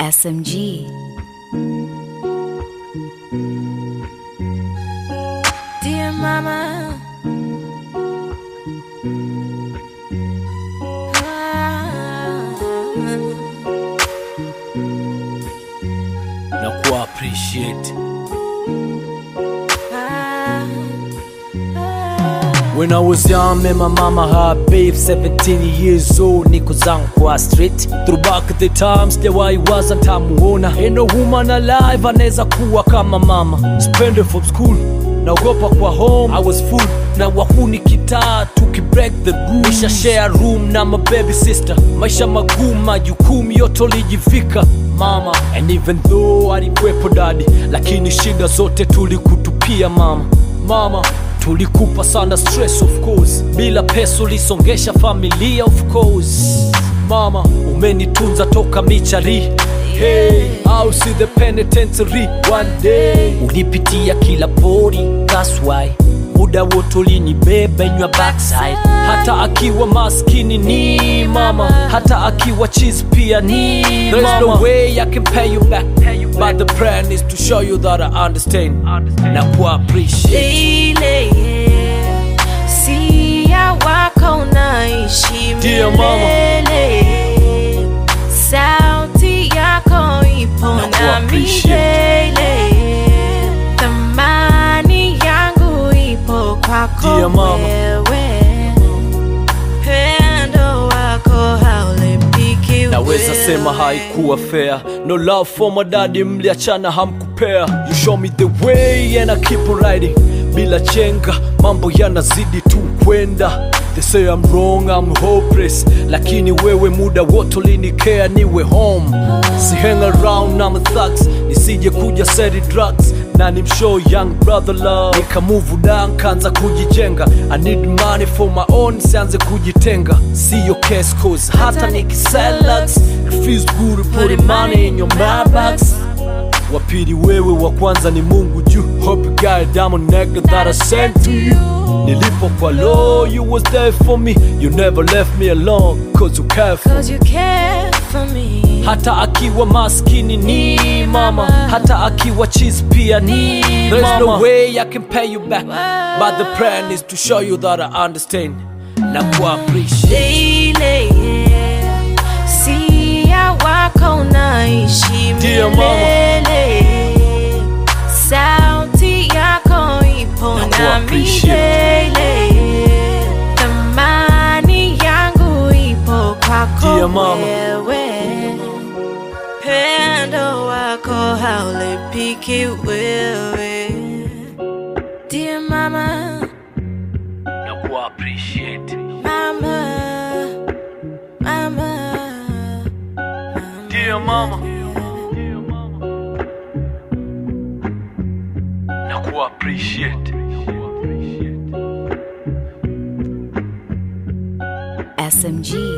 SMG. Dear Mama. na kuwa appreciate When I was young, met my mama her babe 17 years old niko zangu kwa street Through back the times sijawahi waza ntamuona Ain't no woman alive anaweza kuwa kama mama Spend from school naogopa kwa home I was full na wahuni kitaa tukibreak the room Nisha share room na my baby sister maisha magumu majukumu yote ulijifika mama and even though alikuwepo dadi lakini shida zote tulikutupia mama mama tulikupa sana stress of course bila pesa ulisongesha familia of course mama umenitunza toka michari hey, au si the penitentiary one day ulipitia kila pori that's why muda wote ulinibeba in your backside hata akiwa maskini ni mama hata akiwa cheese pia ni There's no way I can pay you back but the plan is to show you that I understand na ku appreciate Ile sia wako unaishi Dear mama. milele. Sauti yako ipo Na ku na appreciate. milele. Thamani yangu ipo kwako Dear mama. wewe. Pendo wako haulipiki naweza wewe. sema haikuwa fair no love for my daddy mliachana hamkupea you show me the way and I keep on riding bila chenga mambo yanazidi tu kwenda They say I'm wrong, I'm hopeless lakini wewe muda wote ulinikea niwe home si hang around na thugs nisije kuja seri drugs na ni mshow young brother love nika move down kanza kujijenga I need money for my own sianze kujitenga siyo case cause hata nikiselax it feels good putting money in your mailbox wa pili wewe wa kwanza ni mungu juu hope you got a diamond necklace that I sent to you nilipo kwa low you was there for me you never left me alone cause you care for Cause you care for me. hata akiwa maskini ni mama hata akiwa cheese pia ni There's no way I can pay you back but the plan is to show you that I understand na ku appreciate Ile sia wako unaishi Dear mama. milele. Sauti yako ipo Na ku na appreciate. milele. Thamani yangu ipo kwako Dear mama. wewe. Pendo wako haulipiki wewe. Dear mama, na ku appreciate mama, mama. dear mama na ku appreciate SMG.